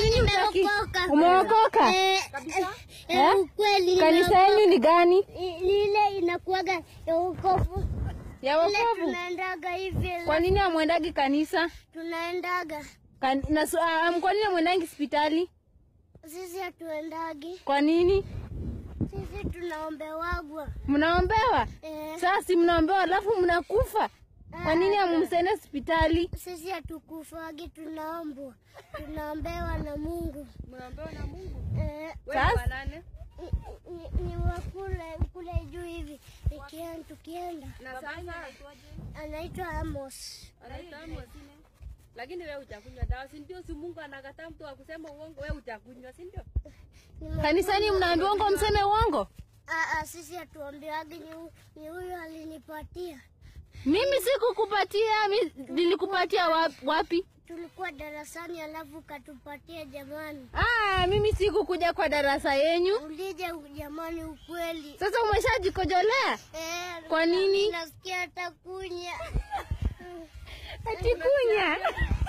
nini utaki? nimeokoka. Umeokoka? Eh, Kabisa? eh, Eh? ukweli Kanisa nimeokoka. yenu ni gani? I- Lile inakuwaga ya wokovu. Ya Ile wokovu. tunaendaga hivi. Kwa nini hamwendagi kanisa? Tunaendaga. Kan, na, su- ah, kwa nini hamwendangi hospitali? Sisi hatuendagi. Kwa nini? Sisi tunaombewagwa. Mnaombewa? Eh, Sasa si mnaombewa alafu mnakufa. Kwa nini hamumsende hospitali? sisi hatukufagi, tunaombwa. Tunaombewa na Mungu. Mnaombewa na Mungu. Eh, Wewe Sasa- wa nane? ni, ni, ni wa kule kule juu hivi Nikienda- tukienda Na sasa anaitwa Amos. anaitwa Amos. Lakini wewe utakunywa dawa, si ndio? Si Mungu anakataa mtu akusema uongo, wewe utakunywa, si ndio? Nime- Kanisani mnaambiwa ngo mseme uongo? Ah, ah, sisi hatuambiwagi, ni hu- ni huyo alinipatia. Mimi sikukupatia, mi- nilikupatia wa- wapi? Tulikuwa darasani alafu katupatia jamani. Ah, mimi sikukuja kwa darasa yenyu. Ulije jamani, ukweli Sasa umeshajikojolea? eh, Kwa nini? nasikia hata kunya Ati kunya.